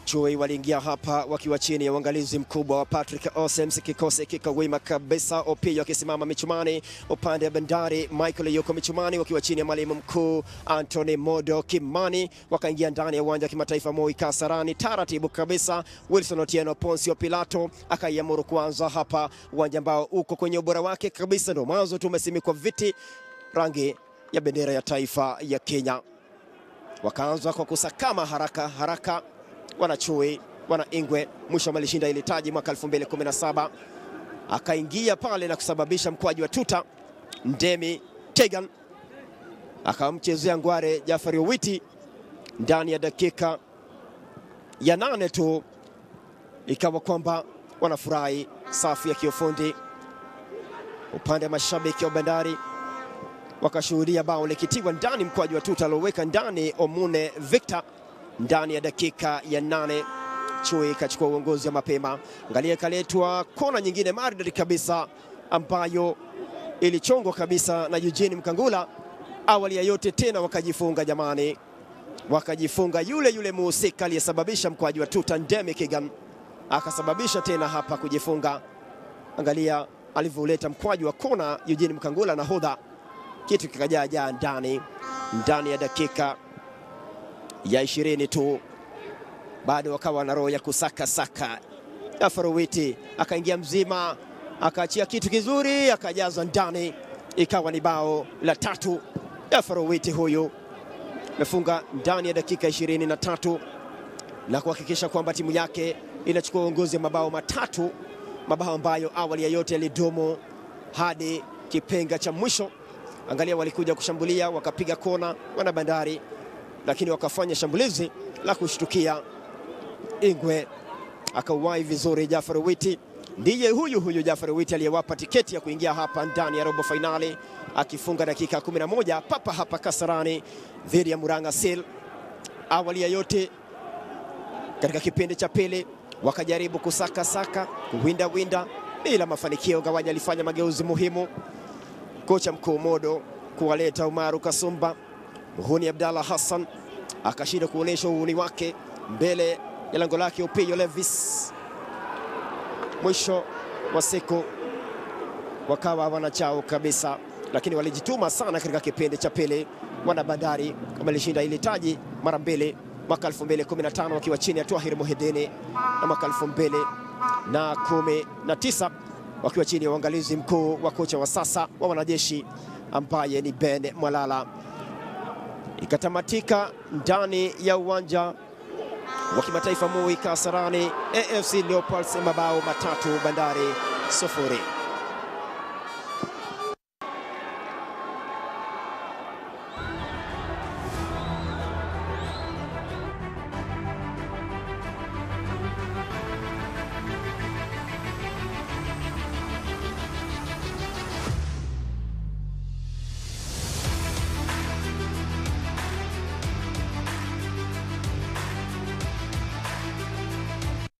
Chui waliingia hapa wakiwa chini ya uangalizi mkubwa wa Patrick Osems, kikosi kiko wima kabisa. Opiyo akisimama michumani, upande wa Bandari Michael yuko michumani wakiwa chini ya mwalimu mkuu Anthony Modo Kimani. Wakaingia ndani ya uwanja wa kimataifa Moi Kasarani taratibu kabisa. Wilson Otieno Poncio Pilato akaiamuru kuanza hapa, uwanja ambao uko kwenye ubora wake kabisa, ndio mwanzo tumesimikwa viti rangi ya bendera ya taifa ya Kenya. Wakaanza kwa kusakama haraka haraka wanachui wana Ingwe mwisho walishinda ile taji mwaka 2017 akaingia pale na kusababisha mkwaji wa tuta Ndemi Tegan akamchezea ngware Jafari Owiti ndani ya dakika ya nane tu, ikawa kwamba wanafurahi. Safu ya kiufundi upande wa mashabiki wa Bandari wakashuhudia bao likitiwa ndani, mkwaji wa tuta alioweka ndani Omune Victor ndani ya dakika ya nane. Chui ikachukua uongozi wa mapema. Angalia, ikaletwa kona nyingine maridadi kabisa ambayo ilichongwa kabisa na Eugene Mkangula. Awali ya yote tena wakajifunga jamani, wakajifunga. Yule yule muhusika aliyesababisha mkwaji wa tuta Ndemi Kigan akasababisha tena hapa kujifunga. Angalia alivyoleta mkwaji wa kona Eugene Mkangula, nahodha, kitu kikajaajaa ndani ndani ya dakika ya ishirini tu, bado wakawa na roho ya kusaka saka. Afarowiti akaingia mzima, akaachia kitu kizuri, akajaza ndani, ikawa ni bao la tatu. Afarowiti huyu amefunga ndani ya dakika ishirini na tatu na kuhakikisha kwamba timu yake inachukua uongozi wa mabao matatu, mabao ambayo awali ya yote yalidumu hadi kipenga cha mwisho. Angalia, walikuja kushambulia, wakapiga kona wana Bandari lakini wakafanya shambulizi la kushtukia. Ingwe akauwai vizuri. Jafar Witi ndiye huyu huyu Jafar Witi aliyewapa tiketi ya kuingia hapa ndani ya robo fainali, akifunga dakika 11 papa hapa Kasarani dhidi ya Murang'a Seal. Awali ya yote, katika kipindi cha pili wakajaribu kusaka saka kuwinda winda bila mafanikio. Gawanya alifanya mageuzi muhimu, kocha mkuu Modo kuwaleta Umaru Kasumba Muhuni Abdallah Hassan akashinda kuonyesha uhuni wake mbele ya lango lake Opiyo Levis. Mwisho wa siku wakawa wanachao kabisa, lakini walijituma sana katika kipindi cha pili. Wana Bandari wamelishinda ile taji mara mbili, mwaka 2015 wakiwa chini ya Twahir Muhidini na mwaka 2019 wakiwa chini ya uangalizi mkuu wa kocha wa sasa wa wanajeshi ambaye ni Ben Mwalala ikatamatika ndani ya uwanja wa kimataifa Moi Kasarani, AFC Leopards mabao matatu Bandari sufuri.